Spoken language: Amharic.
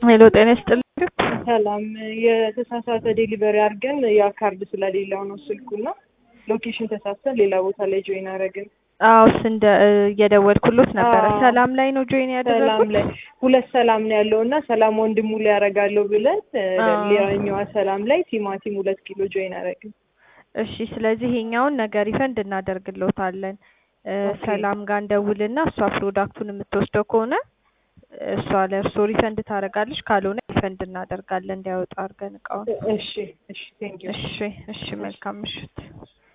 ሄሎ ጤና ይስጥልኝ። ሰላም የተሳሳተ ዴሊቨሪ አድርገን ያ ካርድ ስለሌለው ነው ስልኩና ሎኬሽን ተሳስተን ሌላ ቦታ ላይ ጆይን አደረግን። አዎ እስ እንደ እየደወልኩሎት ነበረ። አዎ። ሰላም ላይ ነው ጆይን ሰላም ያደረጉት? ላይ ሁለት ሰላም ነው ያለው እና ሰላም ወንድሙ ላይ ያደርጋለሁ ብለን አዎ። ሌላኛዋ ሰላም ላይ ቲማቲም ሁለት ኪሎ ጆይን አደረግን። እሺ ስለዚህ ይሄኛውን ነገር ሪፈንድ እናደርግሎታለን። እ፣ ኦኬ። ሰላም ጋር እንደውልና እሷ ፕሮዳክቱን የምትወስደው ከሆነ እሷ ለእርሶ ሪፈንድ ታደርጋለች፣ ካልሆነ ሪፈንድ እናደርጋለን እንዲያወጣ አድርገን እቃውን። እሺ እሺ ቴንክ ዩ እሺ እሺ፣ መልካም ምሽት።